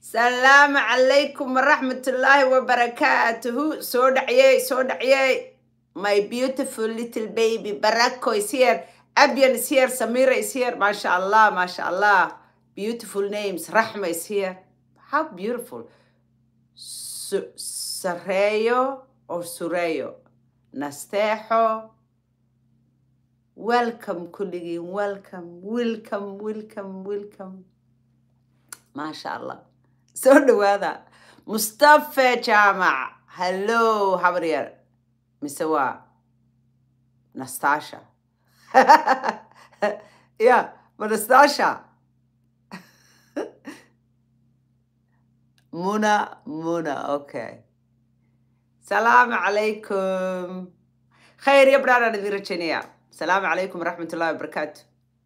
salaamu calaykum waraxmatullaahi wabarakaatuhu soo dhacyey soo dhacyey my beautiful little baby barako is here abian is here samira is here masha allah masha allah beautiful names raxma is here how beautiful Su- sareeyo or sureeyo nasteexo welcome kulligiin welcome welcome welcome welcome maasha allah soo dhawaada mustafa jaamac hallo habaryar mise waa nastasha ya ma nastasha muna muna okay salaamu calaykum khayr iyo baraan idin rajaynaya salaamu calaykum waraxmat ullahi wabarakaatu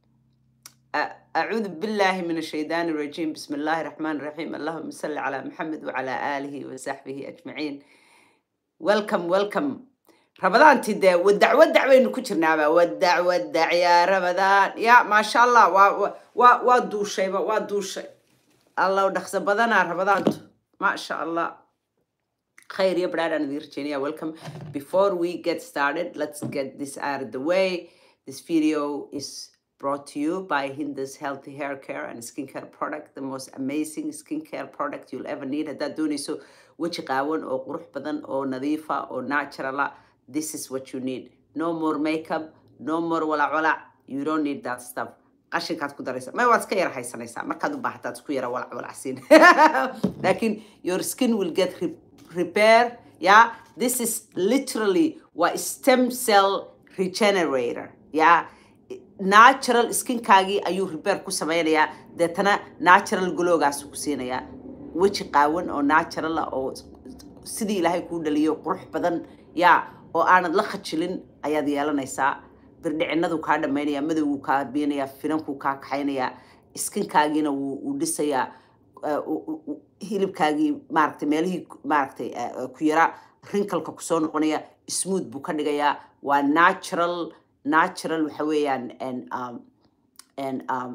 أ- أعوذ بالله من الشيطان الرجيم بسم الله الرحمن الرحيم اللهم صل على محمد وعلى آله وصحبه أجمعين welcome welcome رمضان تدى ودع ودع وين كترنا ودع ودع يا رمضان يا ما شاء الله و و و ودو شيء ودو شيء الله ودخس بدنا رمضان ما شاء الله خير يا براد and Virginia welcome before we get started let's get this out of the way this video is brought to you by Hindus Healthy Hair Care and Skincare Product the most amazing skincare product you'll ever need haddaad doonayso weji qaawan oo qurux badan oo nadiifa oo natural ah this is what you need no more makeup no more walac walac you don't need that stuff qashinkaad ku daraysa may waad iska yara haysanaysaa markaad u baahataad isku yara walac walacsiin laakiin your skin will get re repair yeah this is literally waa stem cell regenerator yeah natural skinkaagii ayuu repair ku sameynayaa deetana natural glowgaas ku siinayaa weji qaawan oo natural ah oo sidii ilaahay kuu dhaliyo qurux badan yaa oo aanad la khajilin ayaad yeelanaysaa birdhicinadu kaa dhamaynaya madowguu kaa biinayaa finankuu kaa kaxaynayaa iskinkaagiina wuu wuu dhisayaa uh, u- u- u- hilibkaagii maaragtay meelihii maaragtay uh, uh, ku yara rinkalka kusoo noqonaya smooth buu ka dhigayaa waa natural natural waxa weeyaan and, um, and, um,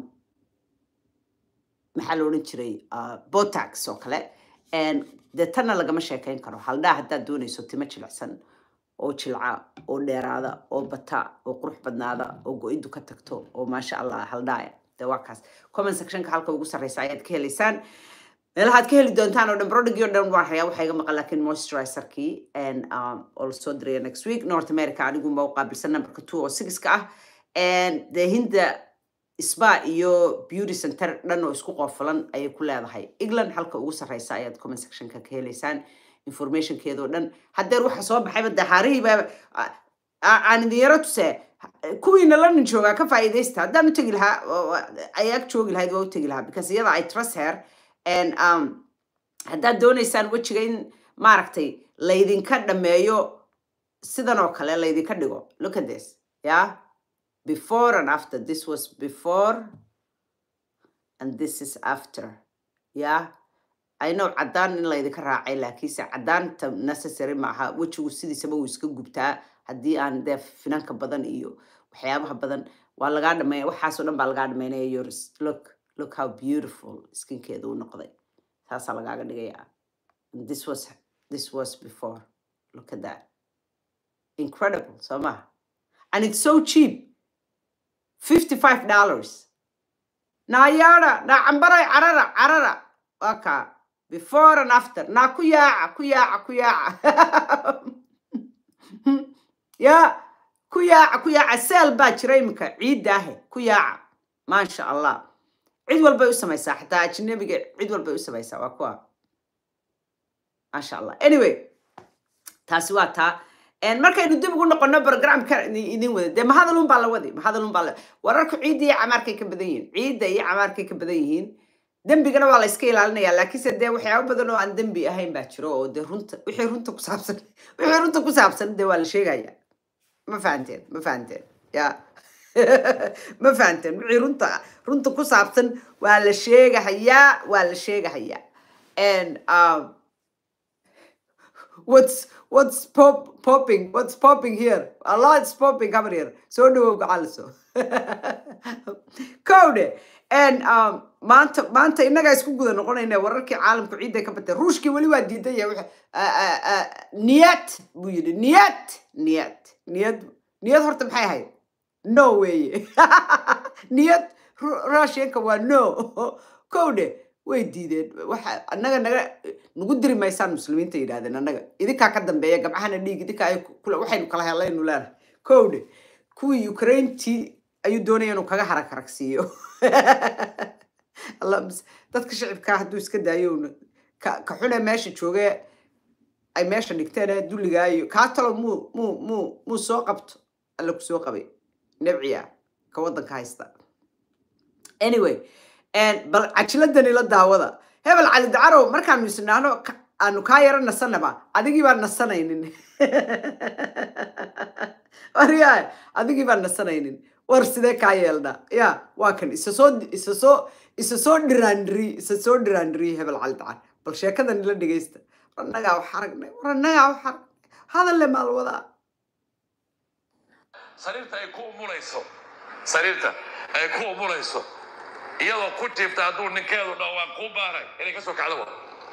maxaa la odhan jiray uh, botax oo kale And dee tanna lagama sheekeyn karo haldhaa haddaad doonayso timo jilicsan oo jilca oo dheeraada oo bata oo qurux badnaada oo go-idu ka tagto oo maasha allah haldhaaya dee waa kaas comment sectionka halka ugu sarreysa ayaad ka helaysaan meelahaad ka heli doontaan oo dhan brodhigii oo dhan waan hayaa waxaa iga maqan laakiin moisturizerkii and um, oo lasoo diraya next week north america anigunba u qaabilsan numberka two oo sixka ah and dee hinda spa iyo beauty center dhan oo isku qoofulan ayay ku leedahay england halka ugu sarreysa ayaad comment sectionka ka helaysaan informationkeedoo dhan haddeer waxa soo baxayba dee haarihiiba aan idin yaro tuse kuwiina london joogaa ka faa'iidaysta haddaan u tegi lahaa oo- oo- ayaag joogi lahayd waa u tegi lahaa because iyada ay trust her and um, haddaad doonaysaan wejiga in maaragtay laydinka dhameeyo sidan oo kale laydinka dhigo look at this yeah before and after this was before and this is after yeah I know caddaan in laydinka raacay laakiinse caddaanta necessary maaha wejigu sidiisaba wuu iska gubtaa haddii aan dee finanka badan iyo waxyaabaha badan waa lagaa dhameeya waxaasoo dhan baa lagaa dhameynaya yours look look how beautiful skinkeedu u noqday taasaa lagaaga dhigayaa And this was this was before look at that incredible soo maha and it's so cheap fifty five dollars naayaada naa cambaray carara carara waa kaa before and after naa ku yaaca ku yaaca ku yaaca ya ku yaaca ku yaaca seel baa jira iminka ciiddaahe ku yaaca maasha allah cid walbay u samaysaa xataa ajnabiga cid walbay u samaysaa waa kuwa maasha allah anyway taasi waa taa En markaynu dib ugu noqono programka idin wada dee mahadalun baa la wadi mahadalun baa la wararku ciidda iyo camaarkay ka badan yihiin ciidda iyo camaarkay ka badan yihiin dembigana waa la iska ilaalinaya laakiinse dee waxyaabo badan oo aan dembi ahayn baa jiro oo dee runta wixii runta ku saabsan wixii runta ku saabsan dee waa la sheegaya ma fahanteen ma fahanteen ya ma fahanteen wixii runta runta ku saabsan waa la sheegahayaa waa la sheegahayaa and um, what's what's pop popping what's popping here a lot's popping over here so do also code and um maanta maanta innagaa isku guda noqonayna wararkii caalamku ciidday ka batay ruushkii weli waa diidan yahay wuxuu- a- a- a- niyad buu yidhi niyad niyad niyad niyad horta maxay ahayd no weeye niyad Ru- russianka waa no kowdhe way diideen waxa annaga naga nagu diri maysaan muslimiinta yidhahdeen annaga idinkaa ka dambeeya gabcahana dhiig idinka ay kula waxaynu kala helaynu leenahay kowdhe kuwii ukraintii ayuu doonaya inuu kaga harag haragsiiyo alla mis- dadka shicibkaa hadduu iska daayo uuna ka ka xune meesha jooge ay meesha dhigteen ee dulligaa iyo kaa talo muu muu muu muu soo qabto alla ku soo qabay nebciya ka waddanka haysta anyway and bal cajiladani la daawada hebel cali dacarow markaanu isnaano ka- aanu kaa yaro nasanaba adigii baan nasanaynin waryaa adigii baan nasanaynin war sidee kaa yeelnaa ya waa kan isa soo isa soo isa soo dhiraandiri isa soo dhiraandiri hebel cali dacar bal sheekadani la dhegeysta war annagaa wax aragnay war annagaa wax aragnay hadalle maal wadaa sariirta ay ku umulayso sariirta ay ku umulayso iyadoo ku jiifta hadduu ninkeedu dhaho waan kuu baaray inay ka soo kacdo wa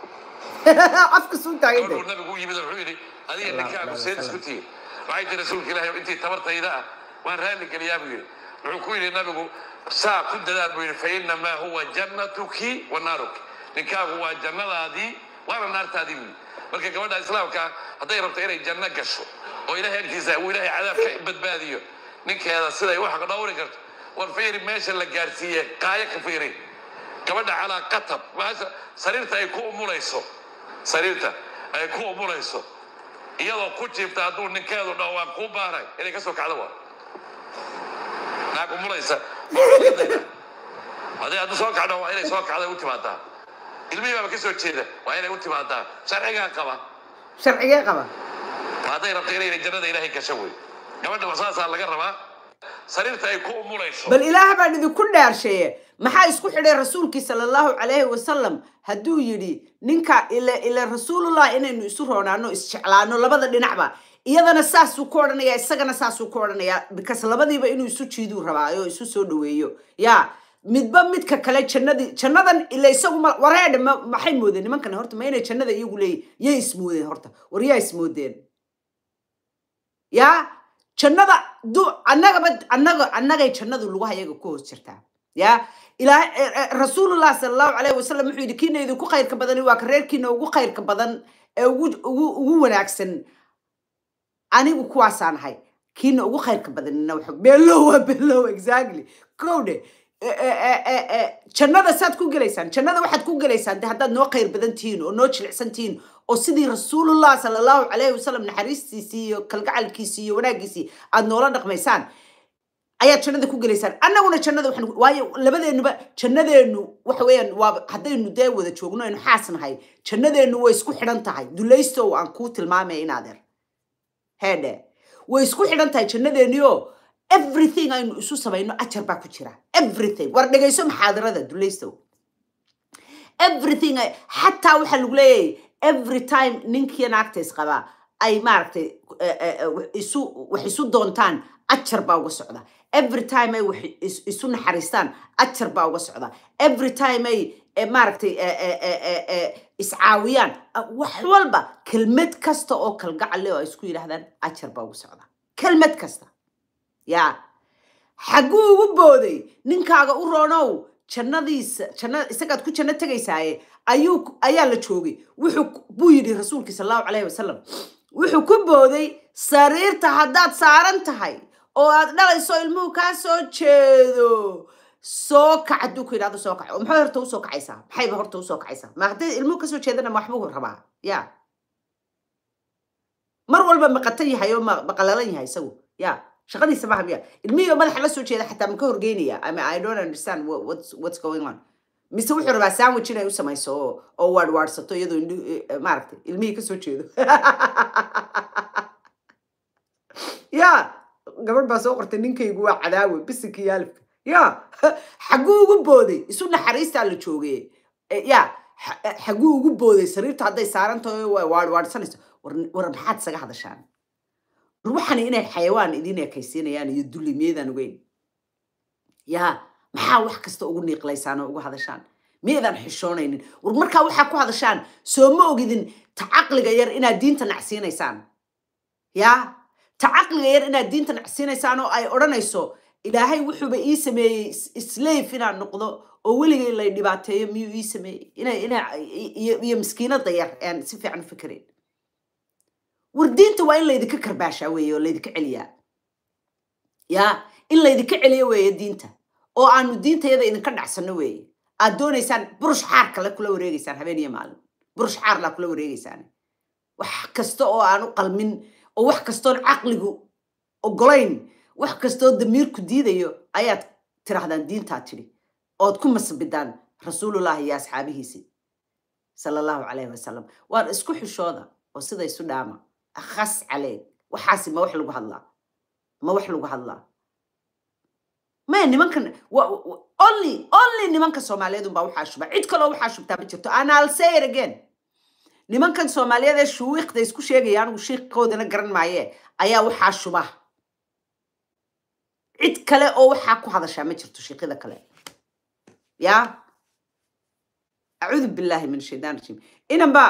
afka suu taagan gooruu nabigu u yimid wuxuu yidhi adiga Allahu ninkaagu akbar, seed isku tihiin waxay tii rasuulka ilaahay intii tabartayda ah waan raalli geliyaa buu yidhi wuxuu ku yidhi nabigu saa ku dadaal buu yidhi fa innamaa huwa jannatuki wa naaruki ninkaagu waa jannadaadii waana naartaadii buu yidhi marka gabadha islaamka ah hadday rabto inay janno gasho oo ilaahay agtiisa uu ilaahay cadaab ka badbaadiyo ninkeeda siday u xaq dhowri karto war fiiri meesha la gaarsiiye qaayo ka fiiri gabadha calaa qatab maasha sariirta ay ku umulayso sariirta ay ku umulayso iyadoo ku jiifta hadduu ninkeedu dhaho waan kuu baaray inay ka soo kacdo wa naag umulaysa hadday haddu soo kacdo waa inay soo kacda u timaadaa ilmihii baaba ka soo jeeda waa inay u timaadaa sharcigaa qaba sharcigee qaba hadday rabto inay jannada ilaahay gasho wey gabadha waa saasaa laga rabaa sariirta ay ku umulayso bal ilaah baan idinku dhaarsheeye maxaa isku xidhay rasuulkii sala allahu calayhi wasalam hadduu yidhi ninka ila ila rasuulullah inaynu isu roonaano isjeclaano labada dhinacba iyadana saasuu ku odhanaya isagana saasuu ku odhanaya because labadiiba inuu isu jiiduu rabaa oo isu soo dhaweeyo ya midba midka kale jannadii jannadan ila isagu ma wareedhe ma maxay moodeen nimankan horta ma inay jannada iyagu leeyihin yay ismoodeen horta war yaa ismoodeen ya jannada du annagaba annaga annagay jannadu lugaha iyaga ku hoos jirtaa ya ilaa rasuulullah sala allahu calayhi wasalam wuxuu yidhi kiina idinku khayrka badani waa ka reerkiina ugu khayrka badan ee ugu ugu ugu wanaagsan anigu kuwaasaan ahay kiina ugu khayrka badanina waxa beelow waa beelow exactly kowdhe jannada saad ku gelaysaan jannada waxaad ku gelaysaan de haddaad noo khayr badan tihiin oo noo jilicsan tihiin oo sidii rasuulullah sala allahu calayhi wasalam naxariistiisii iyo kalgacalkiisii iyo wanaaggiisii aad noola dhaqmaysaan ayaad jannada ku gelaysaan annaguna jannada waxaan ku- waayo labadeennuba jannadeennu waxa weeyaan waa haddaynu dee wada joogno aynu xaas nahay jannadeennu way isku xidhan tahay dulaystow aan kuu tilmaamaya inaadeer heedhe way isku xidhan tahay jannadeennio everything aynu isu samayno ajar baa ku jira everything war dhegayso maxaadarada dulaystow everything ay- xataa waxaa lagu leeyahay every time ninkii naagtays qabaa ay maaragtay eh, eh, eh, wax isu wax isu doontaan ajar baa uga socda every time ay wax is- isu naxariistaan ajar baa uga socda every time ay eh, maaragtay eh, eh, eh, eh, eh, iscaawiyaan ah, wax walba kelmad kasta oo kalgacal leh oo ay isku yidhaahdaan ajar baa uga socda kelmad kasta yaa xagguu ugu booday ninkaaga u roonow jannadiisa janna isagaad ku janno tegaysaaye ayuu ayaa la joogay wuxuu ku- buu yidhi rasuulkii sal allahu calayhi wasalam wuxuu ku booday sariirta haddaad saaran tahay oo aad dhalayso ilmuhu kaa soo jeedo soo kac hadduu ku yidhahdo soo kac oo maxay horta usoo kacaysaa maxayba horta usoo kacaysaa ma hadday ilmuhu kasoo jeedana ma waxbuu rabaa ya mar walba maqatan yahay oo ma- maqalalan yahay isagu ya shaqadiisa maaha miya ilmihii oo madaxa la soo jeeda xataa ma ka horgeynaya I mean, I don't understand what, what's, what's going on mise wuxuu rabaa sandwich inay u samayso oo oo waadwaadhsato iyadoo indhu- eh, maaragtay ilmihii kasoo jeedo ya gabadh baa soo qortay ninkaygu waa cadaawe bisinka iyo alifka ya xagguu ugu booday isu naxariistaa la joogay Eh, ya xa- eh, xagguu ugu booday sariirta hadday saaran tahay oo waadwaadhsanayso war war maxaad isaga hadashaan war waxani inay xayawaan idin ekaysiinayaan iyo dulli miyaydaan ogeyn ya maxaa wax kasta ugu niiqlaysaan oo ugu hadashaan miyaydaan xishoonaynin war markaa waxaa ku hadashaan soo ma ogidin ta caqliga yar inaad diinta nacsiinaysaan yaa ta caqliga yar inaad diinta nacsiinaysaan oo ay odhanayso ilaahay wuxuuba ii sameeyey slave inaan noqdo oo weligay lay dhibaateeyo miyuu ii sameeyey ina ina iyo iyo miskiinada yar aan si fiican u fikirayn war diinta waa in laydinka karbaashaa weeye oo laydinka celiyaa yaa in laydinka celiyo weeye diinta oo aanu diintayada idinka dhacsanno weeye aad doonaysaan burush xaar kale kula wareegeysaan habeen iyo maalin burush xaar laa kula wareegeysaan wax kasta oo aan u qalmin oo wax kastoon caqligu ogolayn wax kastoo damiirku diidayo ayaad tirahdaan diintaa tidhi ood ku masbidaan rasuulullahi iyo asxaabihiisii sala allahu calayhi wasalam waan isku xishooda oo sida isu dhaama akhas caleeg waxaasi ma wax lagu hadlaa ma wax lagu hadlaa maya nimankan wa- wa- only only nimanka soomaaliyeed unbaa waxaa shuba cid kaloo waxaa shubtaa ma jirto and I'll say it again nimankan soomaaliyeed ee shuwiiqda isku sheegaya anigu shiiqkoodana garan maaye ayaa waxaa shuba cid kale oo waxaa ku hadashaa ma jirto shiiqyada kale ya acuudu billahi min shaytaan rajiim inanba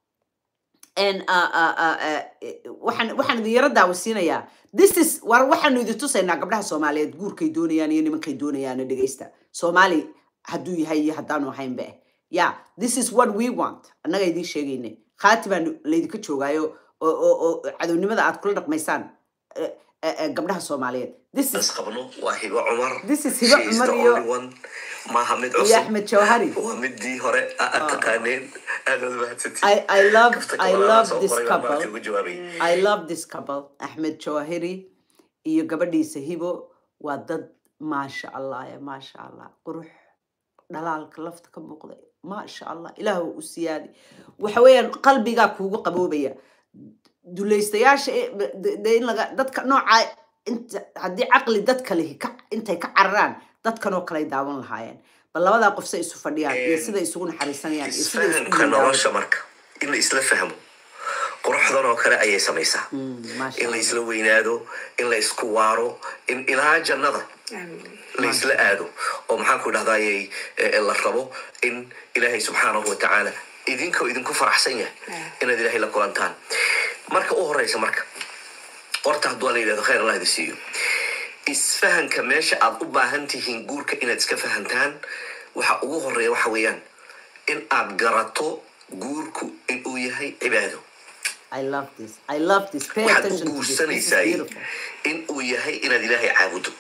en uh, uh, uh, uh, waxaan waxaan idin yaro daawasiinayaa this is war waxaanu idin tusaynaa gabdhaha soomaaliyeed guurkay doonayaan iyo nimankay doonayaan dhegeysta soomaali hadduu yahay iyo haddaanu ahaynba eh ya this is what we want annaga idiin sheegayne khaati baan laydinka joogaayo oo oo oo cadownimada aad kula dhaqmaysaan eh, eh, eh, gabdhaha soomaaliyeed this is qabno waa hibo cumar This is Hibo She is Cumar the iyo- only one. maaha mid iyo cusub axmed jawhari waa midii hore aad taqaaneen aad aad mahadsantihiin. I, I love Kafta I kale love soo this qoray baa couple markii ugu jawaabay. I love this couple Ahmed Jawahiri iyo gabadhiisa Hibo waa dad maasha Allah ya maasha Allah qurux dhalaalka lafta ka muuqda maasha Allah ilaah u siyaadi waxa weeyaan qalbigaa kuugu qaboobaya dulaystayaasha ee- de- de- in laga dadka nooca inta haddii caqli dadka lihi ka intay ka cararaan dadkan oo kale ay daawan lahaayeen bal labadaa qof say isu fadhiyaan iyo Een, sida isugu naxariisanayaan iyo sida isku isfahamka nolosha marka in la isla fahmo quruxdan oo kale ayay samaysaa maasha in la Allah. isla weynaado in la isku waaro in ilaa jannada la isla aado oo maxaan ku dhahdaayey eh, la rabo in ilaahay subxaanahu watacaala idinkoo idinku faraxsan yahay inaad ilaahay la kulantaan marka u horeysa marka horta hadduu la yidhahdo khayr allah idi siiyo isfahanka meesha aad u baahan tihiin guurka inaad iska fahantaan waxa ugu horeeya waxa weeyaan in aad garato guurku inuu yahay cibaado I love this. I love this. Pay waxaad u attention to this. This is guursanaysaa beautiful. in uu yahay inaad ilaahay caabudo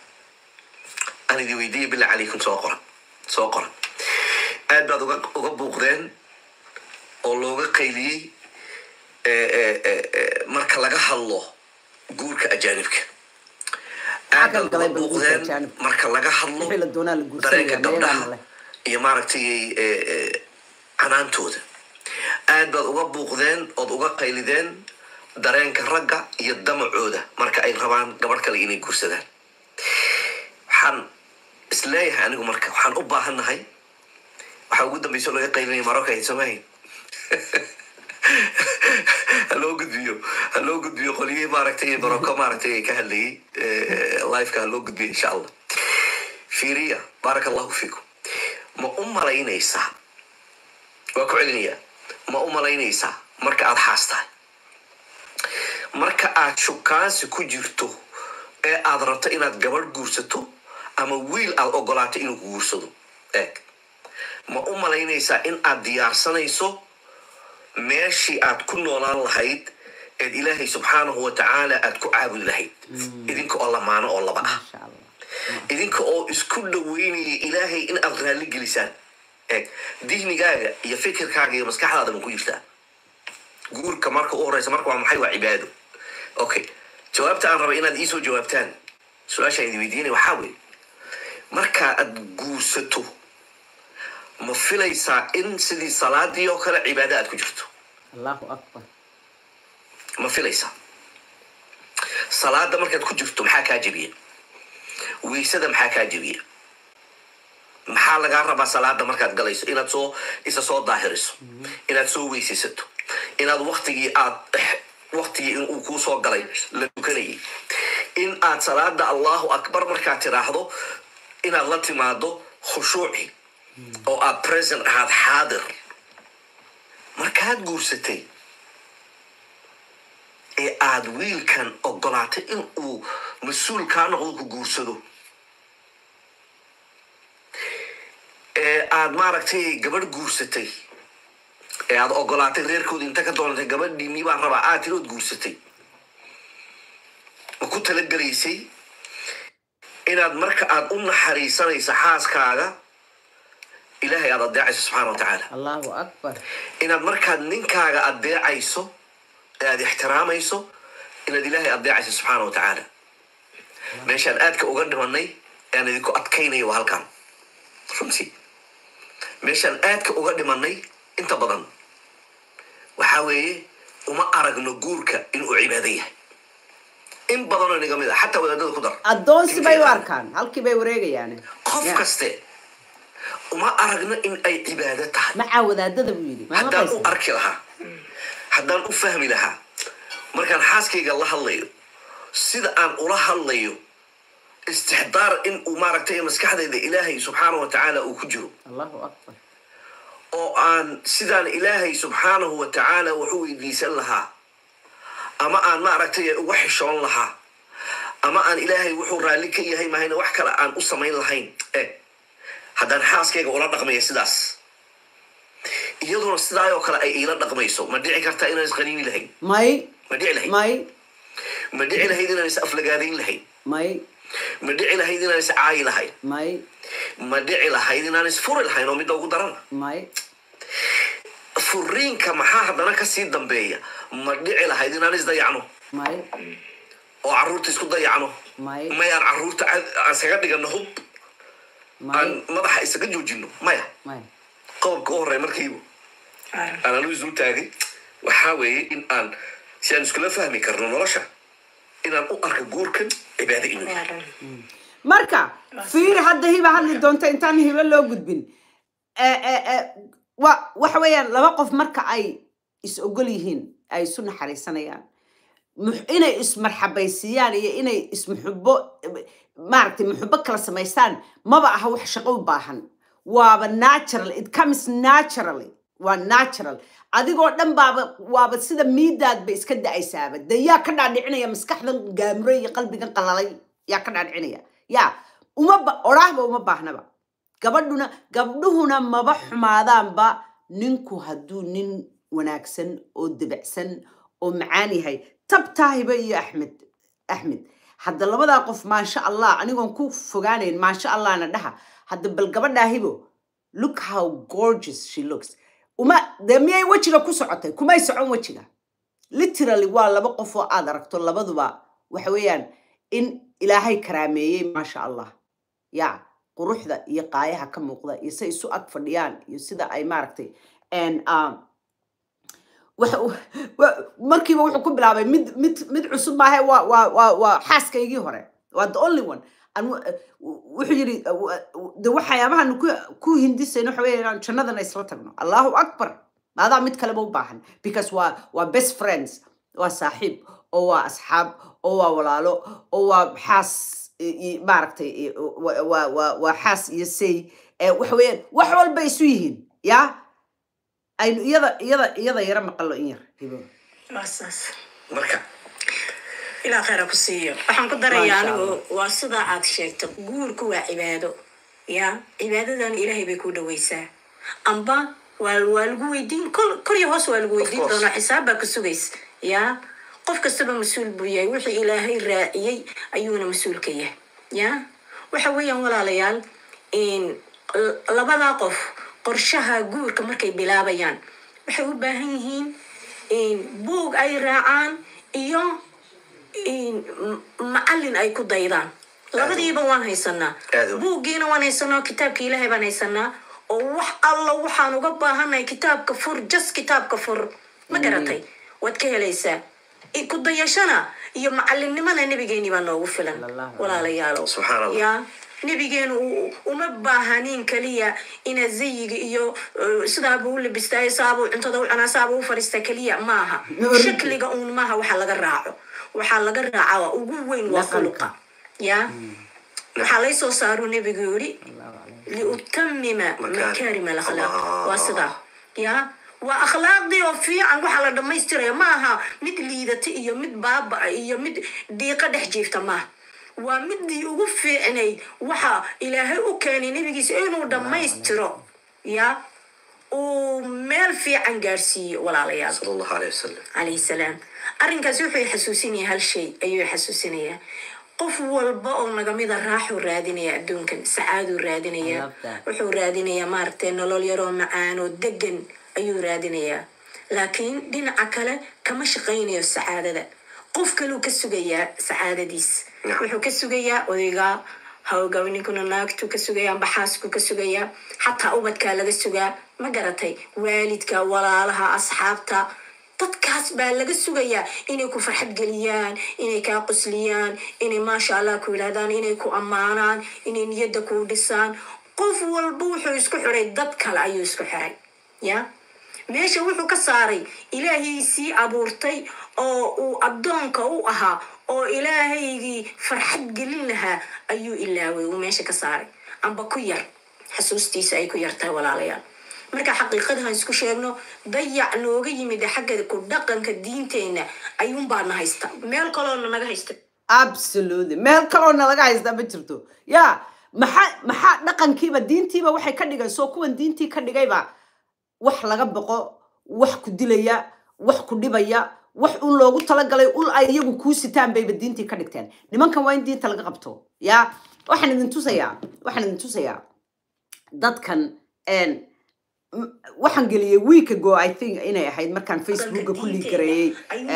aan idin weydiiya billah calaykum soo qoran soo qoran aad baad uga uga buuqdeen oo looga qayliyey eh, eh, eh, eh, marka laga hadlo guurka ajaanibka aad Xaggan baad uga galay bal guurka buuqdeen ajaanibka. marka laga hadlo Wixii la doonaa la dareenka guursanaya, meelaha gabdhaha leh. iyo maaragtay eh, eh, canaantooda aad baad uga buuqdeen ood uga qaylideen dareenka ragga iyo damacooda marka ay rabaan gabadh kale inay guursadaan waxaan isleeyahay anigu marka waxaan u baahannahay waxaa ugu dambeysa oo laga qaylinaya marocco ahayd soomahayn ha loo gudbiyo ha loo gudbiyo qolyihii maaragtay morocco maaragtay ka hadlayay eh, liveka ha loo gudbiyo insha allah fiiriya baaraka allahu fiikum ma u malaynaysaa waa ku celinayaa ma u malaynaysaa marka aad xaas tahay marka aad shukaansi ku jirto ee aad rabto inaad gabadh guursato ama wiil aad ogolaato inuu ku guursado eeg ma u malaynaysaa in aad diyaarsanayso meeshii aad ku noolaan lahayd eed ilaahay subxaanahu wa tacaala aad ku caabudi lahayd idinka oo lamaano oo laba ah Masha Allah. idinka oo isku dhaweynaya ilaahay in aad raalli gelisaan eeg dihnigaaga iyo fikirkaaga iyo maskaxdaada ma ku jirtaa guurka marka u horeysa marka waa maxay waa cibaado okay jawaabta aan raba inaad iisoo jawaabtaan su-aashaan idin weydiinaya waxaa weeye marka aad guursato ma filaysaa in sidii salaadii oo kale cibaado aad ku jirto Allahu Akbar. ma filaysaa salaada markaad ku jirto maxaa kaa jebiya weysada maxaa kaa jebiya maxaa lagaa rabaa salaada markaad galayso inaad soo isa soo daahiriso inaad soo weysaysato inaad waktigii aad waktigii in uu kuu soo galay la tukanayay in aad salaada allahu akbar markaad tiraahdo inaad la timaado khushuuci oo aad present ahaad xaadir markaad guursatay ee aad wiilkan ogolaatay in uu mas-uul kaa noqdo ku guursado ee aad maaragtay gabadh guursatay ee aad ogolaatay reerkoodi inta ka doonatay gabadhiinii baan rabaa aad tirood guursatay ma ku talagelaysay inaad marka aad u naxariisanayso xaaskaaga ilaahay aad adeecayso subxaana wa tacaala allahu akbar inaad markaad ninkaaga adeecayso ee aad ixtiraamayso inaad ilaahay adeecayso subxaana wa tacaala meeshaan aadka uga dhimanay ee aan idinku adkaynaya waa halkan runtii meeshaan aadka uga dhimanay inta badan waxaa weeye uma aragno guurka inuu cibaado yahay in badanoo inaga mid a xataa wadaadada ku dar addoonsi bay u Inta- arkaan halkii bay wareegayaan qof Ya. kaste uma aragno in ay cibaado tahay macaa wadaadada buu yidhi ma haddaan u maqlaysaa? arki lahaa haddaan u fahmi lahaa markaan xaaskayga la hadlayo sida aan ula hadlayo istixdaar in uu maaragtay maskaxdayda ilaahay subxaanahu wa tacaala uu ku jiro allahu akbar oo aan sidaan ilaahay subxaanahu wa tacaala wax u weydiisan lahaa ama aan maaragtay uga xishoon lahaa ama aan ilaahay wuxuu raalli ka yahay mahayna wax kale aan u samayn lahayn e haddaan xaaskayga ula dhaqmaya sidaas iyaduna sidaayoo kale ay iila dhaqmayso ma dhici kartaa inaan isqaniini lahayn may ma dhici lahayd may ma dhici lahayd inaan is aflagaadayn lahayn may ma dhici lahayd inaan is caayi lahayn may ma dhici lahayd inaan isfuri lahayn oo midda ugu darana may furiinka maxaa haddana kasii dambeeya ma dhici lahayd inaan isdayacno may oo carruurta isku dayacno may mayaan carruurta cad- aan isaga dhigano hub aan may madaxa isaga joojino maya may qodobka u horey markiiba aan anu isu taagay waxaa weeye in aan si aan iskula fahmi karno nolosha inaan u arko guurkan cibaado inuu yahay marka fiir hadda hiba hadli doonta intaan hiba loo gudbin Eh, eh, eh, wa waxa weeyaan laba qof marka ay is ogol yihiin ay isu naxariisanayaan mux- inay ismarxabaysiiyaan iyo inay ismuxubo maaragtay muxubo kala samaystaan maba aha wax shaqo u baahan waaba natural it comes naturally waa natural adigoo dhan baaba waaba sida miidaadba iska da-aysaaba dee yaa ka dhaadhicinaya maskaxdan gaamure iyo qalbigan qalalay yaa ka dhaadhicinaya yaa uma ba oraahba uma baahnaba gabadhuna gabdhuhuna maba xumaadaanba ninku hadduu nin wanaagsan oo debicsan oo macaan yahay tabtaahiba iyo axmed axmed hadda labadaa qof maasha allah anigoon ku fogaanayn maasha allahna dhaha hadda bal gabadhaahibo look how gorgeous she looks uma dee miyay wejiga ku socotay kumay socon wejiga literally waa laba qof oo aad aragto labaduba waxa weeyaan in ilaahay karaameeyey maasha allah ya quruxda iyo qaayaha ka muuqda iyo say isu ag fadhiyaan iyo sida ay maaragtay and um, waxa uu- wa- markiiba wuxuu ku bilaabay mid mid mid cusub maahe waa waa waa waa xaaskaygii hore waa the only one An- w- wuxuu yidhi uh, w- de waxyaabahan ku ku hindisayno waxa weeye inaan jannadana isla tagno allahu akbar maadaa mid kaleba u baahan because waa waa best friends waa saaxiib oo waa asxaab oo waa walaalo oo waa xaas i- i- maaragtay i- wa- waa waa waa xaas iyo say Eh, waxa weeyaan wax walba isu yihiin yaa aynu iyada iyada iyada yara maqalo in yar hibo waa saas marka ilaa khayra ku siiyo waxaan ku darayaa Masha anigu Allah. waa sidaa aad sheegto guurku waa cibaado ya cibaadadan ilaahay bay ku dhaweysaa amba waa waa lagu weydiin kol kor iyo hoos waa lagu weydiin course. doonaa xisaab baa ku sugays ya qof kastaba mas-uul buu yahay wixii ilaahay raaciyey ayuuna mas-uul ka yahay ya waxa weeyaan walaalayaal in l- labadaa qof qorshaha guurka markay bilaabayaan waxay u baahan yihiin in buug ay raacaan iyo in m- macallin ay ku daydaan labadiiba waan haysanaa Aad u- buuggiina waan haysanaa kitaabka ilaahay baan haysanaa oo wax alla waxaan uga baahannahay kitaabka fur just kitaabka fur ma garatay waad ka helaysaa I- ku dayashana iyo macallinnimada nebigeeni baa noogu filan Sallallahu walaalayaalow Subxaan Allah. ya nebigeenu u- uma baahanin keliya inaad zayiga iyo uh, sidaabuu u labistaayo saabuu cuntada u cunaa saabuu u fariistaa keliya maaha Origi. shakliga uun maaha waxa laga raaco waxaa laga raacaa waa ugu weyn waa Dhaqanka. khuluqa ya waxaa lay soo saaruu nebigu yidhi liutamima makaarima alakhlaaq waa sidaa ya waa akhlaaqdii oo fiican waxaa la dhammaystiraya ma aha mid liidata iyo mid baaba iyo mid dhiiqo dhex jiifta maaha waa midii ugu fiicnayd waxa ilaahay u keenay nebigiisa inuu dhammaystiro ya uu meel fiican gaarsiiyo walaalayaal sala allahu aleyh wasalam calayhi salaam arrinkaasi wuxuu xasuusinaya hal shay ayuu xasuusinayaa qof walba oo nagamida raaxuu raadinaya adduunkan sacaaduu raadinaya I love that. wuxuu raadinayaa maaragtay nolol yaroo macaan oo degan ayuu raadinayaa laakiin dhinaca kale kama shaqaynayo sacaadada qof kaluu ka sugayaa sacaadadiis Yeah. wuxuu ka sugayaa odaygaa hawgaw ninkuna naagtuu ka sugayaa amba xaaskuu ka sugayaa xataa ubadkaa laga sugaa ma garatay waalidka walaalaha asxaabta dadkaas baa laga sugayaa inay ku farxad geliyaan inay kaa qosliyaan inay maasha allah ku yidhahdaan inay ku ammaanaan inay niyadda kuu dhisaan qof walba wuxuu isku xiray dad kale ayuu isku xiray ya meesha wuxuu ka saaray ilaahaysii abuurtay oo uu addoonka u ahaa oo ilaahaygii farxad gelin lahaa ayuu ilaaway uu meesha ka saaray amba ku yar xasuustiisa ay ku yartahay walaalayaal marka xaqiiqadahan isku sheegno dayac nooga yimid xagga ku dhaqanka diinteenna ayuunbaana haysta meel kaloona naga haysta absolutely meel kaloona laga haystaa ma jirto ya maxaa maxaa dhaqankiiba diintiiba waxay ka dhigayso kuwan diintii ka dhigayba wax laga boqo wax ku dilaya wax ku dhibaya wax un loogu talagalay ul ay iyagu kuu sitaan bayba diintii ka dhigteen nimankan waa in diinta laga qabto ya waxaan idin tusayaa waxaan idin tusayaa dadkan en, m- waxaan geliyey week ago i think inay ahayd markaan facebooka ku liigareeyey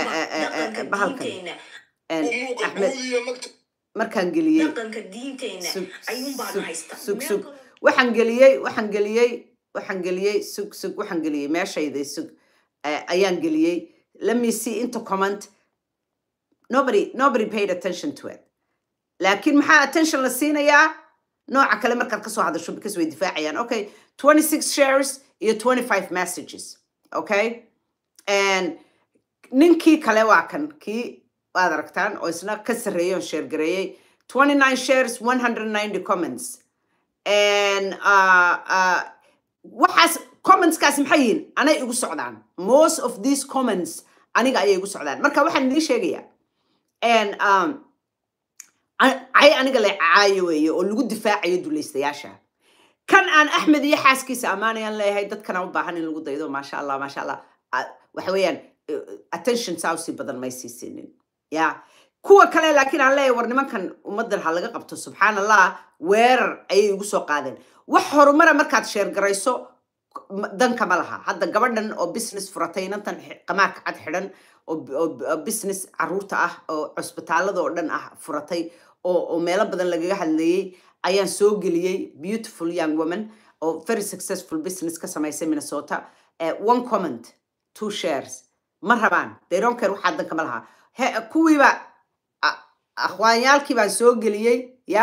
bahalkan en, axmed markaan geliyey dhaqanka diinteenna sug ayuunbaana sug haysta sug Meel sug kaloo- waxaan geliyey waxaan geliyey waxaan geliyey sug sug waxaan geliyey meeshayday sug eh, ayaan geliyey let me see into comment nobody nobody paid attention to it laakiin maxaa attention la siinayaa nooca kale markaad kasoo hadasho because way difaacayaan okay 26 shares iyo 25 messages okay and ninkii kale waa kan kii waad aragtaan oo isna ka sarreeyay oo share gareeyey 29 shares 190 comments and uh, uh, waxaas commentskaas maxay yihiin anay igu socdaan most of these comments aniga ayay igu socdaan marka waxaan idiin sheegayaa and um, a- cay aniga la caayo weeye oo lagu difaacayo dulaystayaasha kan aan axmed iyo xaaskiisa ammaanayaan leeyahay dadkana u baahan in lagu daydo maasha allah maasha allah Ah, waxa weeyaan eh, attention saa usii badan may sii siinin ya kuwa kale laakiin aan leeyahay war nimankan ummaddan ha laga qabto subxaan allah weerar ayay igu soo qaadeen wax horumara markaad sheergarayso m- danka ma laha hadda gabadhan oo business furatay inantan xi- qamaarka cad xidhan oo b- oo b- oo business caruurta ah oo cusbitaalada oo dhan ah furatay oo oo meelo badan lagaga hadlayey ayaan soo geliyey beautiful young woman oo very successful business ka samaysay minnesota Eh, one comment two shares ma rabaan they don't care waxaa danka ma laha He- kuwiiba a- akhwaanyaalkii baan soo geliyey ya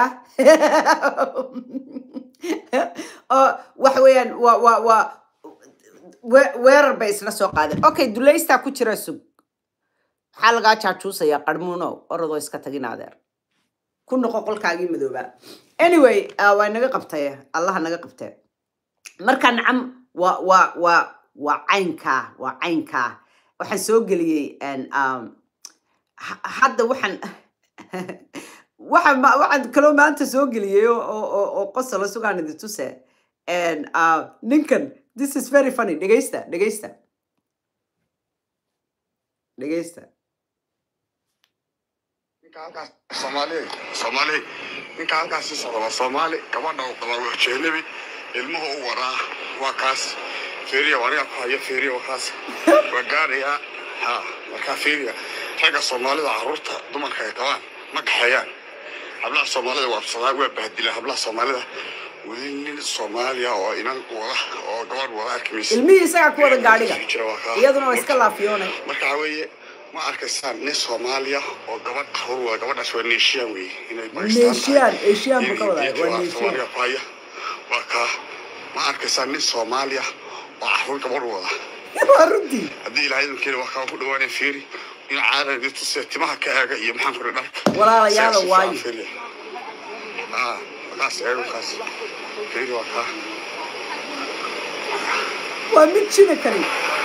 oo waxa weeyaan waa waa waa we- weerar bay isla soo qaadeen okay dulaystaa ku jira sug maxaa lagaa jaajuusayaa qarmuuno orodoo iska tagin adeer ku noqo qolkaagii madoobaa anyway uh, waa naga qabtay allaha naga qabtee marka nacam waa waa waa waa caynkaa waa caynkaa waxaan soo geliyey en, um, ha- hadda waxaan waxaan ma- waxaan kaloo maanta soo geliyey oo oo- oo oo qosolo sugaan idin tuse En, uh, ninkan this is very funny dhegeysta dhegeysta dhegeysta ninka halkaas soomaali soomaali ninka halkaas sii socda waa soomaali gabadha uu qabaa waa jehnabi ilmuhu u waraa waa kaas feeriya waa aniga ku haya feeriya waa kaas waa gaarayaa ha markaa feeriya ragga soomaalida caruurta dumarka ay qabaan ma kaxeeyaan hablaha soomaalida waa absadaa waa bahdilaan hablaha soomaalida weli nin soomaaliya oo inan wada oo gabadh wada arki maysa ilmihii isagaa ku wada gaadhiga Jira waa kaa. iyaduna waa iska laafiyoonay marka waxaa weeye ma arkaysaan nin soomaaliya oo gabadh caruur wada gabadhaas waa neeshiyan weye inay Pakistan Neeshiyan, tahay. Asian buu ka wadaa, Inay waa waa Neeshiyan. Soomaaliya ku haya waa kaa ma arkaysaan nin soomaaliya oo caruur gabadh wada waa runtii haddii ilaahay idinkeena waa kaa ku dhawaanaya fiiri in caada tusee timaha ka eega iyo maxaan kuri dharka Walaalayaal, Sidaas u waayo. fiican fiiriya. aa wakaas eeg wakaas fiiri waa kaa waa mid jina kani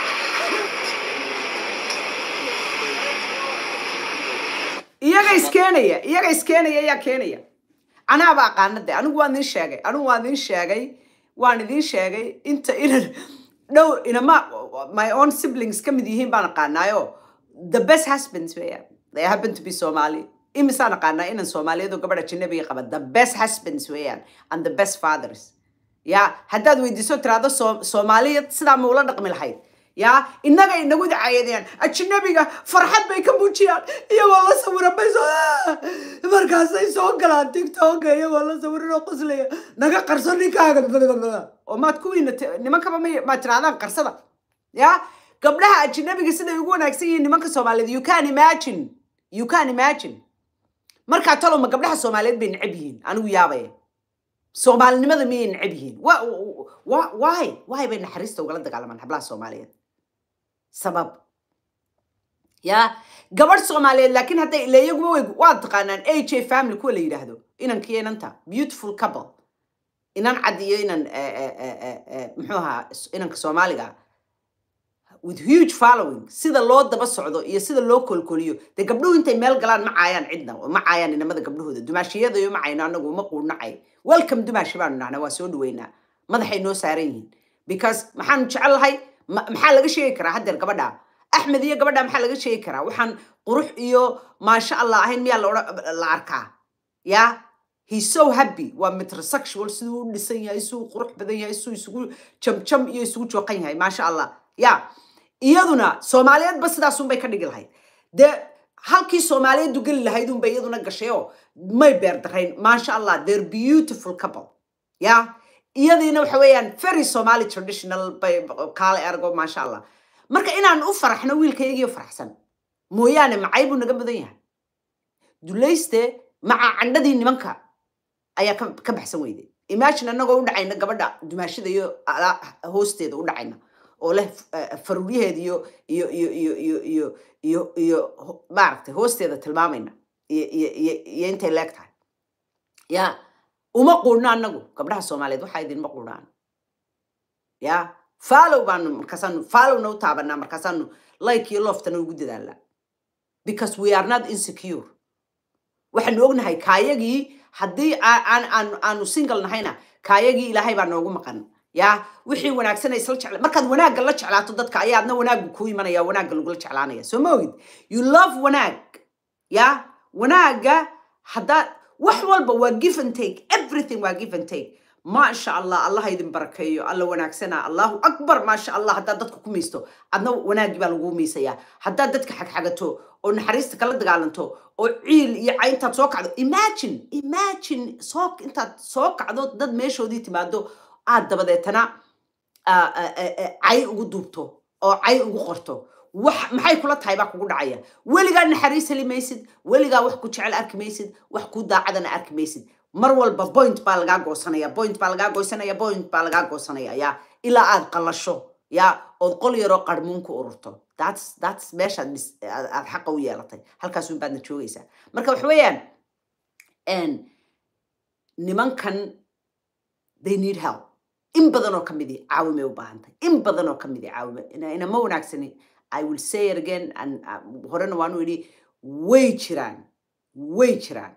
iyaga iskeenaya iyaga iskeenaya yaa keenaya anaaba aqaana de anigu waan idin sheegay anigu waan idin sheegay waan idin sheegay inta inan dhow inama my own siblings ka mid yihiin baan aqaanaayo the best husbands weeyaan they happen to be somali imisaan aqaanaa inan soomaaliyadu gabadha janabiga qaba the best husbands weeyaan and the best fathers ya haddaad weydiiso tiraahdo Soo- soomaaliya sidaa ma ula dhaqmi lahayd ya innaga inagu dacaayadeen ajnabiga farxad bay ka muujiyaan iyagoo la sawiran bay soo markaasay soo galaan tiktoka iyagoo la sawiran oo qoslaya naga qarso ninkaaga oo maad kuwiina ti- nimankaba ma- maad tirahdaan qarsada ya gabdhaha ajnabiga siday ugu wanaagsan yihiin nimanka soomaaliyeed you can imagine you can imagine markaa taloma gabdhaha soomaaliyeed bay necab yihiin anigu yaabaya soomaalinimada miyay necab yihiin Wa- wa- why why bay naxariista ugala dagaalamaan hablaha soomaaliyeed sabab ya gabadh soomaaliyeed laakiin hadday ila iyaguba way waad taqaanaan a j family kuwa la yidhaahdo inankiyo inanta beautiful couple inan cad iyo inan eh, eh, eh, eh, eh, muxuu ahaa s- inanka soomaaliga with huge following sida loo daba socdo iyo sida loo kolkoliyo dee gabdhuhu intay meel galaan ma caayaan cidna oo ma caayaan inamada gabdhahooda dumaashiyada iyo ma cayno anagu uma quudnacay welcome dumaashi baanu nacna waa soo dhaweynaa madaxay noo saaran yihiin because maxaanu jecel lahay ma- maxaa laga sheegi karaa haddeer gabadha axmed iyo gabadha maxaa laga sheegi karaa waxaan qurux iyo maasha allah ahayn miyaa la odhan- la arkaa ya he's so happy waa metrosexual siduu u dhisan yahay siduu u qurux badan yahay siduu isugu jamjam iyo isugu jooqan yahay maasha allah ya iyaduna soomaaliyeedba sidaasunbay ka dhigi lahayd dee halkii soomaaliyeedu geli lahayd unbay iyaduna gashay oo may beer darayn maasha allah they're beautiful couple ya iyadiina waxa weeyaan very somali traditional bay kaale ergo maasha allah marka inaan u faraxno wiilkayagiyo faraxsan mooyaane macay buu naga mudan yahay dulayste maca candhadii nimanka ayaa ka ka baxsan weyday imagine annagoo u dhacayna gabadha dumaashada iyo ala- hoosteeda u dhacayna oo leh eh, faruuryaheeda iyo iyo iyo iyo iyo iyo iyo iyo ho- maaragtay hoosteeda tilmaamayna iyo iyo iyo iyo intay leeg tahay ya uma quudhno annagu gabdhaha soomaaliyeed waxaa idinma quudhaan ya follow baanu markaasaanu followna u taabanaa markaasaanu like iyo loftana ugu dadaalnaa because we are not insecure waxaanu ognahay kaayagii haddii aa- aan aan aanu single nahayna kaayagii ilaahay baa noogu maqan ya wixii wanaagsan ay isla jecla markaad wanaagga la jeclaato dadka ayaadna wanaaggu kuu imanaya wanaagga lagula jeclaanaya soo ma ogid you love wanaag ya wanaagga haddaad wax walba waa give and take everything waa give and take maasha allah allah ha idin barakeeyo alla wanaagsana allahu akbar maasha allah haddaad dadka ku miisto adna wanaaggii baa lagu miisayaa haddaad dadka xagxagato oo naxariista kala dagaalanto oo ciil iyo cay intaad soo kacdo imagine imagine soo intaad soo kacdo dad meeshoodii timaado aad dabadeetana ah, ah, ah, ah, cay ugu duubto oo cay ugu qorto wax maxay kula tahay baa kugu dhacaya weligaa naxariis heli maysid weligaa wax ku jecel arki maysid wax ku daacadana arki maysid mar walba point baa lagaa goosanaya point baa lagaa goosanaya point baa lagaa goosanaya ya ilaa aad qalasho ya ood qol yaroo qarmuun ku ururto that's that's meeshaad mis- aad aad xaqa u yeelatay halkaas un baadna joogaysaa marka waxa weeyaan en, nimankan they need help in badan oo ka midi caawimay u baahantahay in badan oo ka midi caawime ina ina ma wanaagsani i will say it again and uh, horena waanu idhi way jiraan way jiraan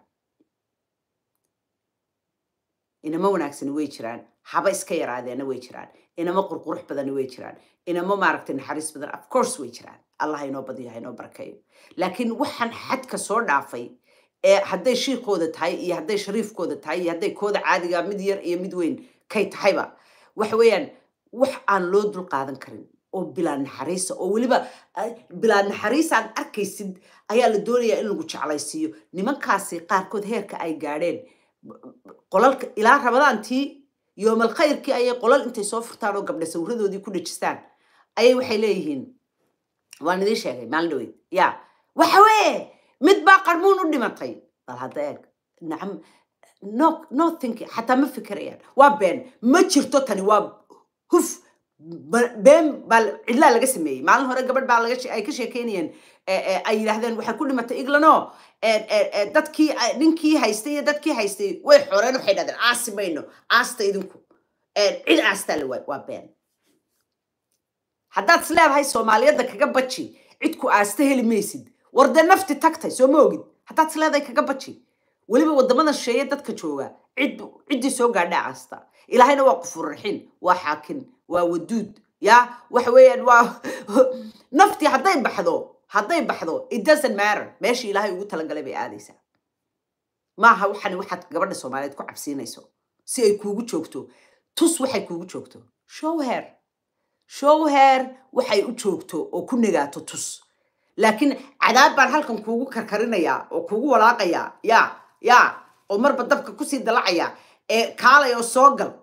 inama wanaagsani way jiraan haba iska yaraadeena way jiraan inama qurqurux badani way jiraan inama maaragtay naxariis badan of course way jiraan allah ha inoo badiyo ha inoo barakeeyo laakiin waxaan xadka soo dhaafay ee hadday shiikooda tahay iyo hadday shariifkooda tahay iyo hadday kooda caadiga mid yar iyo mid weyn kay tahayba waxa weeyaan wax aan loo dul qaadan karin oo bilaa naxariisa oo weliba ah, bilaa naxariis aad arkaysid ayaa la doonayaa in lagu jeclaysiiyo nimankaasi qaarkood heerka ay gaadheen qolalka ilaa rabadaantii yoomal khayrkii ayay qolal intay soo furtaan oo gabdha sawiradoodii ku dhejistaan ayay waxay leeyihiin waan idiin sheegay maalin dhaweyd ya waxa weye mid baa qarmuun u dhimatay bal hadda eeg nacam no no thinking xataa ma fikirayaan waa been ma jirto tani waa huf ba- been baa la- cidlaa laga sameeyey maalin hore gabadh baa laga she- ay ka sheekeynayeen eh, eh, ay yidhaahdeen waxay ku dhimatay iglanoo eh, eh, eh, dadkii eh, ninkii haystay iyo dadkii haystay way xoreen waxay dhahdeen aasi mayno aasta idinku Eh, cid aastaa la waay waa been haddaad is leedahay soomaaliyadda kaga baji cid ku aasta heli maysid war dee nafti tagtay soo ma ogid haddaad is leedahay kaga baji weliba waddamada shisheeye dadka jooga cid ciddii soo gaadha aasta ilaahayna waa qufurraxin waa xaakin waa waduud ya waxa weeyaan waa naftii hadday baxdo hadday baxdo it doesn't matter meeshii ilaahay ugu talagalay bay aadaysaa maaha waxani waxaad gabadha soomaaliyeed ku cabsiinayso si ay kuugu joogto tus waxay kuugu joogto show her show her waxay u joogto oo ku negaato tus laakiin cadaab baan halkan kuugu karkarinayaa oo kuugu walaaqayaa ya ya oo marba dabka kusii dalacaya ee kaalay oo soo gal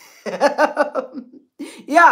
ya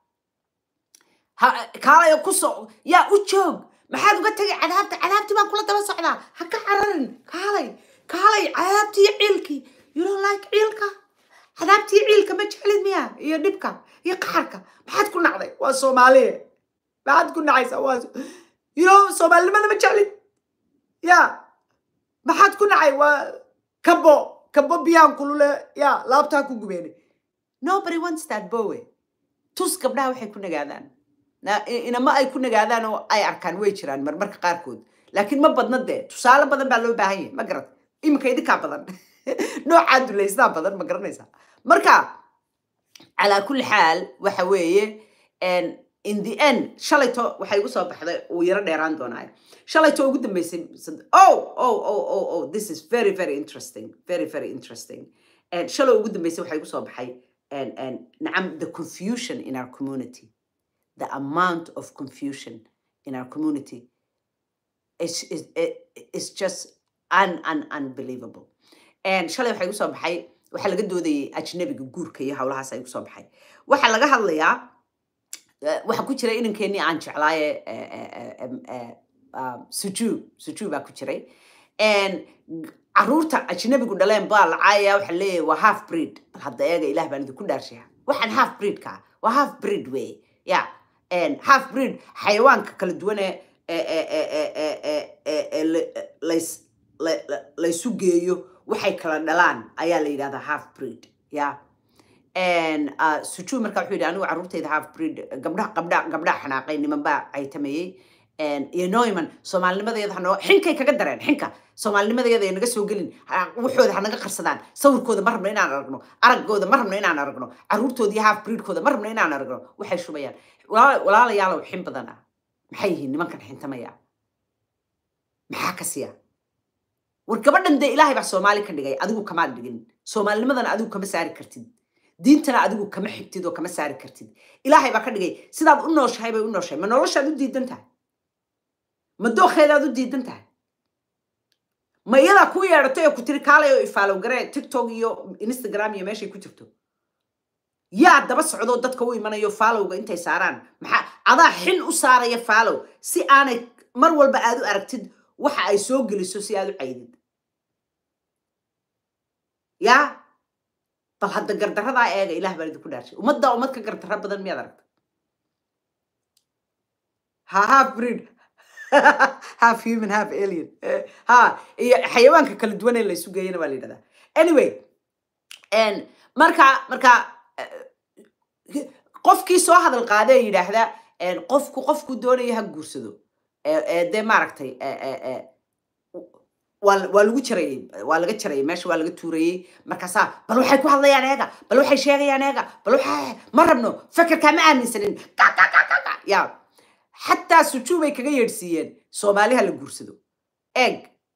ha- kaalay oo kusoo ya u joog maxaad uga tegay cadaabta cadaabtii baan kula daba socdaa ha ka cararin kaalay kaalay cadaabtii iyo ciilkii you don't like ciilka cadaabtii ciilka ma jeclid miya iyo dhibka iyo qaxarka maxaad ku nacday waa soomaaliye maxaad ku nacaysaa waa you know soomaalinimada ma jeclid ya maxaad ku nacay waa kabo kabo biyaan kulule ya laabtaa ku gubeene nobody wants that bowe tus gabdhaha waxay ku nagaadaan Na- i- inama ay ku nagaadaan oo ay arkaan way jiraan marmarka qaarkood laakiin ma badna dee tusaale badan baa loo baahan yahay ma garat iminka idinkaa badan noocaa dulaysnaa badan ma garanaysaa marka calaa kulli xaal waxa weeye en, in the end shalayto waxay igu soo baxday uu yaro dheeraan doonaayo shalayto ugu dambeysay sad- oh oh oh oh oh this is very very interesting very very interesting and shalay ugu dambeysay waxay igu soo baxay and and nacam the confusion in our community the amount of confusion in our community is is is just un, un, unbelievable and shalay waxaa igu soo baxay waxaa laga doodayay ajnabiga guurka iyo howlahaas ay igu soo baxay waxaa laga hadlayaa eh, waxaa ku jira inankeenii aan jeclaaye eh, eh, eh, em, eh, um, sujuu sujuu baa ku jiray And g- caruurta ajnabigu dhaleen baa la caayaya waxa leeyahay waa half breed bal hadda eega ilaah baan idinku dhaarshiya waxaan half breedka waa half breed wey ya And half breed xayawaanka kala duwan ee ee- ee- ee- ee- ee- ee- ee- ee la- lays- la- la- laysu geeyo waxay kala dhalaan ayaa la yidhahdaa half breed ya And, uh, sujuu marka wuxuu yidhi anigu carruurtayda half breed gabdhaha gabdha gabdhaha xanaaqay niman baa caytamayey And, iyo noiman soomaalinimadeeda hanoo xinkay kaga dareen xinka soomaalinimadeeda ay naga soo gelin ha- waxooda ha naga qarsadaan sawirkooda ma rabno inaan aragno araggooda ma rabno inaan aragno carruurtooda iyo half breedkooda ma rabno inaan aragno waxay shubayaan Walaal- walaalayaalow xin badan ah maxay yihiin nimankan xintamaya maxaa ka siya war gabadhan dee ilaahay baa soomaali ka dhigay adigu kamaad dhigin soomaalinimadana adigu kama saari kartid diintana adigu kama xigtid oo kama saari kartid ilaahay baa ka dhigay sidaad u nooshahay bay u nooshahay ma noloshaad u diidan tahay ma dookheedaad u diidan tahay ma iyadaa kuu yeedhatay oo ku tiri kaalay oo ifaalow garee tiktok iyo instagram iyo meeshay ku jirto yaa daba socdoo dadka u imanayo faalowga intay saaraan maxaa adaa xin u saaraya faalow si aanay mar walba aad u aragtid waxa ay soo geliso si aad u caydid yaa bal hadda gardaradaa eega ilaah baan idinku dhaarshay ummaddaa ummad ka gardara badan miyaad aragta ha half breed half human half alien Eh, ha iyo xayawaanka kala duwan ee la isu geeyana baa la yidhahdaa anyway en, marka marka eh, qofkii soo hadal qaada ee yidhaahda en, qofku qofku doonaya ha guursado Eh, eh, dee maaragtay eh, eh, eh, waa waa lagu jarayey waa laga jarayay meesha waa laga tuurayey markaasaa bal waxay ku hadlayaan eega bal waxay sheegayaan eega bal waxa ma rabno fekerkaa ma aaminsanin Ka, ka, ka, ka, ka. ya xataa sujuu bay kaga yeedhsiiyeen soomaaliha la guursado eeg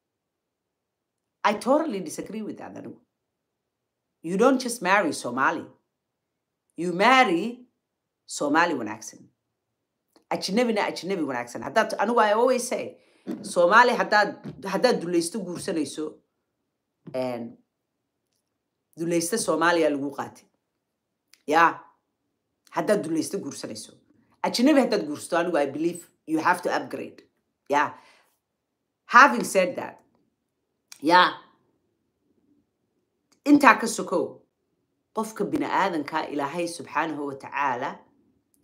i totally disagree with that anigu you don't just marry somali you marry somali wanaagsan ajnabina ajnabi wanaagsan haddaad anigu i always say soomaali haddaad haddaad dulaysto guursanayso en, dulaysta soomaaliya lagu qaati ya haddaad dulaysto guursanayso ajnabi haddaad guursato anigu i believe you have to upgrade ya having said that ya intaa ka sokow qofka bini aadanka ilaahay subxaanahu wa tacaala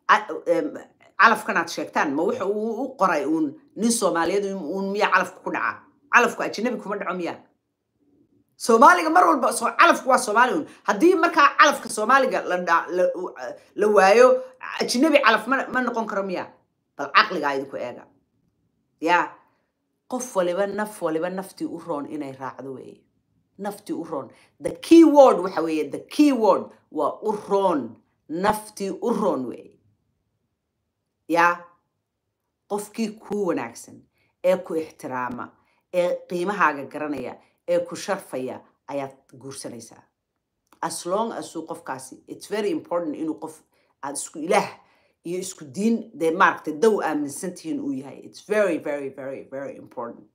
a- em, calafkan aad sheegtaan ma wuxa uu u qoray uun nin soomaaliyeed uun uun miyaa calafka ku dhacaa calafku ajnabi kuma dhaco miyaa soomaaliga mar walba soo calafku waa soomaali un haddii markaa calafka soomaaliga la dha- la- u- la waayo ajnabi calaf ma ma noqon karo miya bal caqligaa idinku eega ya qof waliba naf waliba naftii u roon inay raacdo weeye naftii u roon the key word waxa weeye the key word waa u roon naftii u roon weeye ya qofkii kuu wanaagsan ee ku ixtiraama ee qiimahaaga garanaya ee ku sharfaya ayaad guursanaysaa as long as uu qofkaasi it's very important inuu qof aad isku ilaah iyo isku diin dee maaragtay dow aaminsan tihiin uu yahay it's very very very very important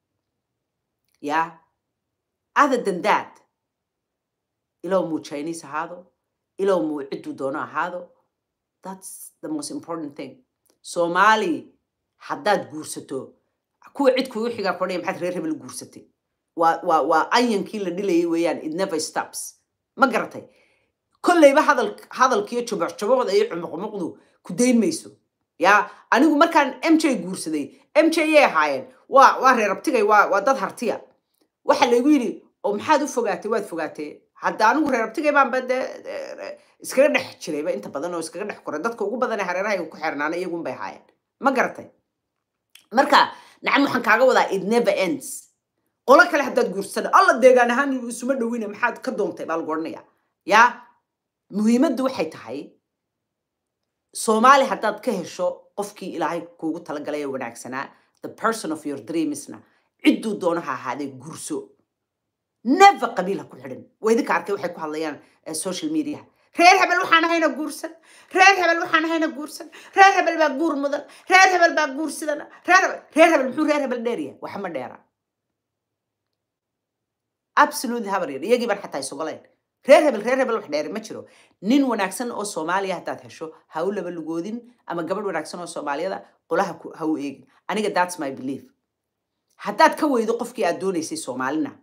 yeah other than that ilow muu chinese ahaado ilow muu cidduu doono ahaado that's the most important thing soomaali haddaad guursato kuwa cid kugu xigaa kodhaya maxaad reer hebel guursatay waa waa waa anyankii la dhilayay weeyaan it never stops ma garatay kolleyba hadal hadalkiyo jubuc jubucda iyo cumuqmuqdu ku dayn mayso ya anigu markaan m j guursaday m j yay ahaayeen waa waa reer abtigay waa waa dad hartiya waxa laygu yidhi oo maxaad u fogaatay waad fogaatay hadda anigu reer abtigay baanba dee dee, iskaga dhex jirayba inta badan oo iskaga dhex koray dadka ugu badan ee hareeraha ku xirnaana iyagun bay ahaayeen ma garatay marka nacam waxaan kaaga wadaa it never ends qolo kale haddaad guursana alla deegaan ahaan isuma dhowina maxaad ka doontay baa lagu odhanaya ya muhiimaddu waxay tahay soomaali haddaad ka hesho qofkii ilaahay kuugu talagalay ee wanaagsanaa the person of your dreamsna cidduu doono ha ahaadee guurso never qabiil ha ku xidhin waa idinka arkay waxay ku hadlayaan eh, social media reer hebel waxaan ahayna guursan reer hebel waxaan ahayna guursan reer hebel baa guur mudan reer hebel baa guur sidana reer hebel reer hebel muxuu reer hebel dheerya waxa ma dheera absolutely habar yar iyagii baan xataa isogolayn reer hebel reer hebel wax dheeri ma jiro nin wanaagsan oo soomaaliya haddaad hesho ha u laba lugoodin ama gabadh wanaagsan oo soomaaliyada qolaha ku- ha u eegin aniga that's my belief haddaad ka weydo qofkii aad doonaysay soomaalina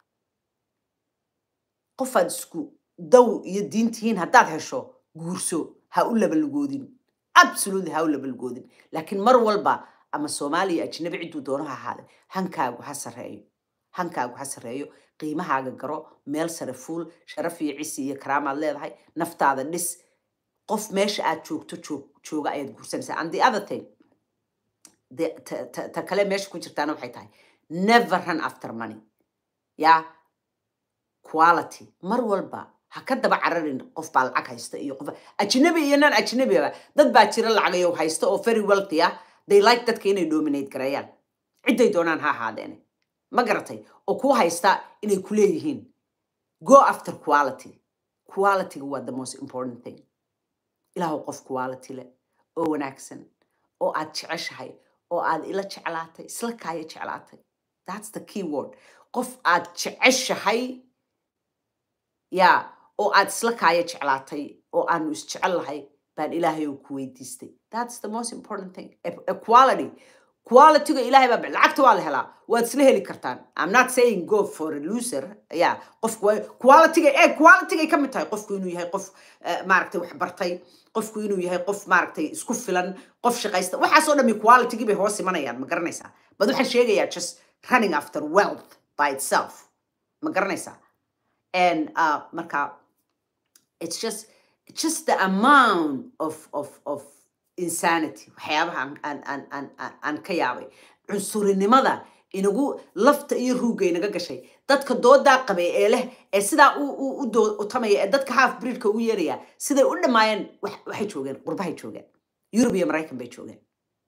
qofaad isku daw iyo diin tihiin haddaad hesho guurso ha u laba lugoodin absolutely ha u laba lugoodin laakiin mar walba ama soomaaliya ajnabi cidduu doono ha ahaade hankaagu ha sarreeyo hankaagu ha sarreeyo qiimahaaga garo meel sare fuul sharaf iyo cisi iyo karaamaad leedahay naftaada dhis qof meesha aad joogto joog jooga ayaad guursanaysaa and the other thing de- ta- ta- ta kale meesha ku jirtaana waxay tahay never run after money ya quality mar walba ha ka daba cararin qof baa lacag haysta iyo qof ajnabi iyo nan ajnabiba dad baa jira lacagayo haysta oo very wealthy ah they like dadka inay dominate gareeyaan cidday doonaan ha ahaadeene ma garatay oo ku haysta inay ku leeyihiin go after quality qualityga waa the most important thing ilaahu qof quality leh oo wanaagsan oo aad jeceshahay oo aad ila jeclaatay isla kaaya jeclaatay that's the key word qof aad jeceshahay ya oo aad isla kaaya jeclaatay oo aanu isjecel lahay baan ilaahay oo ku weydiistay that's the most important thing E- equality qualityga ilaahay baa lacagta waa la helaa waad isla heli kartaan i'm not saying go for a loser ya qofku waa qualityga ee qualitygay ka mid tahay qofku inuu yahay qof eh, maaragtay wax bartay qofku inuu yahay qof maaragtay isku filan qof shaqaysta waxaasoo dhami qualitygii bay hoos imanayaan ma garanaysaa bad waxaan sheegayaa just running after wealth by itself ma garanaysaa and uh, marka it's just it's just the amount of of of insanity waxyaabaha aan aan aan aan aan- aan ka yaabay cunsurinimada inagu lafta iyo ruugga inaga gashay dadka doodaa qabay ee leh ee sidaa u u u doo- u tamaya ee dadka half breedka ugu yeeraya siday u dhammaayeen wax- waxay joogeen qurbahay joogeen yurub iyo maraykan bay joogeen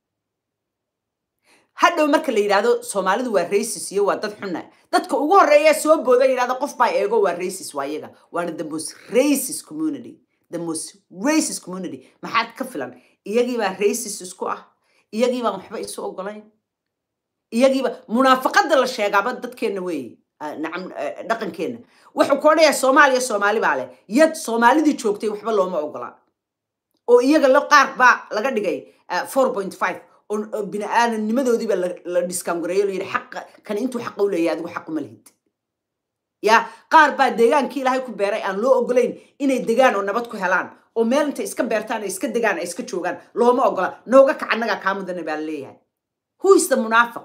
hadhow marka la yidhaahdo soomaalidu waa racist iyo waa dad xunna dadka ugu horeeya soo booda yidhahda qof baa eego waa racist waa iyaga waana the most racist community the most racist community maxaad ka filan iyagiibaa racist isku ah iyagiibaan waxba isu ogolayn iyagiiba munaafaqada la sheegaaba dadkeenna weeye ah, nacam eh, dhaqankeenna wuxuu ku odhanayaa soomaaliya soomaali baa leh yad soomaalidii joogtay waxba looma ogola oo iyaga lo qaar baa laga dhigay four point five oo oo bini-aadamnimadoodiiba la la discoungareeyo la yidhi xaqa kan intuu xaqa u leeyahay adigu xaquma lihid ya qaar baa deegaankii ilaahay ku beeray aan loo ogolayn inay degaan oo nabad ku helaan oo meel intay iska beertaan ay iska degaan ay iska joogaan looma ogola nooga kac annagaa kaa mudana baa leeyahay who is the munaafiq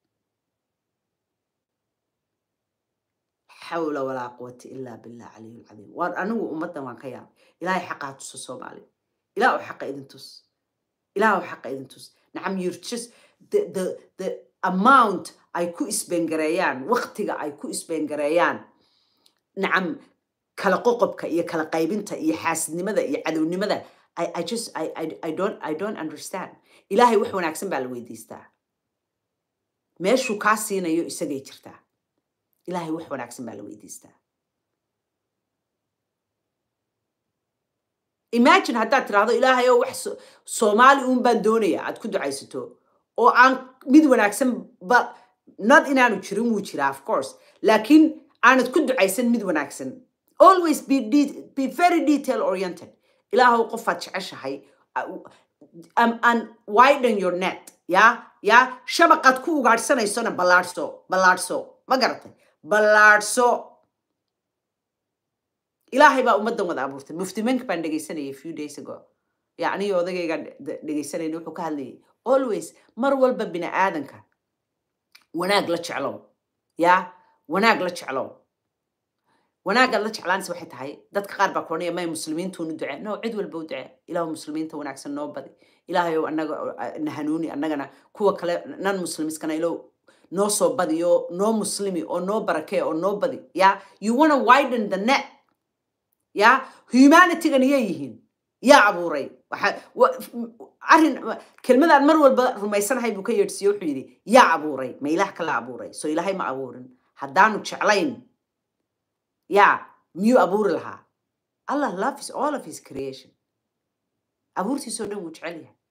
xawla walaa quwata ilaa billah caliyu lcadiim waan anigu ummaddan waan ka yaabay ilaahay xaqaa tuso soomaaliya ilaah u xaqa idin tus ilaah u xaqa idin tus nacam you're just the, the, the amount ay ku isbengareeyaan waqtiga ay ku isbengareeyaan nacam kala qoqobka iyo kala qaybinta iyo xaasidnimada iyo cadownimada I, I just I, I, I don't I don't understand ilaahay wax wanaagsan baa la weydiistaa meeshuu kaa siinayo isagay jirtaa ilaahay wax wanaagsan baa la weydiistaa imagine haddaad tidhaahdo ilaahay oo wax so- soomaali uun baan doonaya aad ku ducaysato oo aan mid wanaagsan ba not inaanu jirin wuu jiraa of course laakiin aanad ku ducaysan mid wanaagsan always be, de- be very detail oriented ilaahow qofaad jeceshahay uh, um, and widen your net ya ya shabaqaad ku ugaadhsanaysona ballaadhso ballaadhso ma garatay ballaadhso ilaahay baa ummaddan wada abuurtay muftimanka baan dhegaysanayay few days ago ya aniga odagayga dhegaysanayna wuxuu ka hadlayay always mar walba bini aadanka wanaag la jeclow ya wanaag la jeclow wanaagaad la jeclaanaysa waxay tahay dadka qaar baa kuranaya may muslimiintuunu ducee no cid walba u ducee ilaahu muslimiinta wanaagsan noo badi ilaahayow annaga uh, na hanuuni annagana kuwa kale nan muslimiskana ilow noo soo badi oo noo muslimi oo noo barakee oo noo badi ya you wanna widen the net ya humanitygan iyay yihiin yaa abuuray waxa wa- f- arrin kelmadaan mar walba rumaysanahay buu ka yeedhsiye wuxuu yidhi yaa abuuray ma ilaah kala abuuray so ilaahay ma abuurin haddaanu jeclayn yaa miyuu abuuri lahaa allah love is all of his creation abuurtiisoo dhan wuu jecel yahay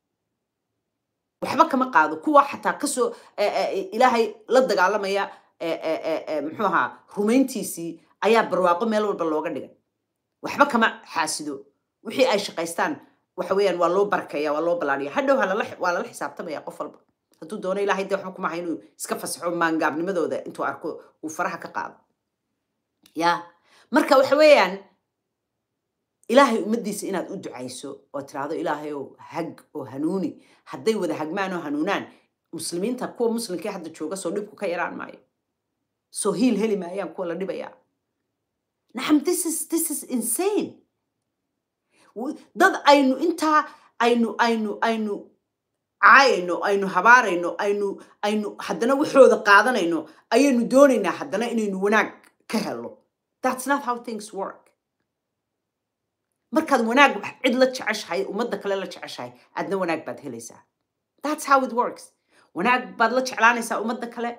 waxba kama qaado kuwa xataa kasoo eh, eh, ilaahay la dagaalamaya eh, eh, eh, eh, muxuu ahaa rumayntiisii ayaa barwaaqo meel walba looga dhigay waxba kama xaasido wixii ay shaqaystaan waxa weeyaan waa loo barkeeya waa loo balaadhiya hadhow ha lala waa lala xisaabtamaya qof walba hadduu doono ilaahay dee waxba kuma aha inuu iska fasaxo maangaabnimadooda intuu arko uu faraha ka qaado ya marka waxa weeyaan ilaahay ummaddiisa inaad u ducayso oo tiraahdo ilaahay ow hag oo hanuuni hadday wada hagmaan oo hanuunaan muslimiinta kuwa muslimkee hadda jooga soo dhibku ka yaraan maayo soo hiil heli maayaan kuwa la dhibayaa nacam this is this is insane W- dad aynu intaa aynu aynu aynu caayayno aynu habaarayno aynu aynu haddana waxooda qaadanayno ayaynu doonaynaa haddana inaynu wanaag ka helo that's not how things work markaad wanaag cid la jeceshahay ummadda kale la jeceshahay adna wanaag baad helaysaa that's how it works wanaag baad la jeclaanaysaa ummadda kale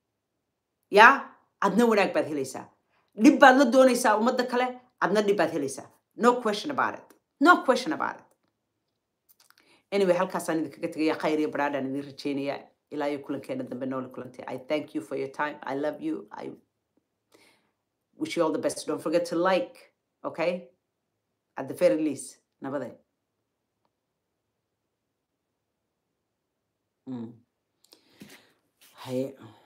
ya adna wanaag baad helaysaa dhib baad la doonaysaa ummadda kale adna dhib baad helaysaa no question about it no question about it anyway halkaasaan idinkaga tegaya khayr iyo baraadhaan idin rajeynaya ilaa iyo kulankeena dambe noole kulantay i thank you for your time i love you i wish you all the best don't forget to like okay at the very least nabade mm. haye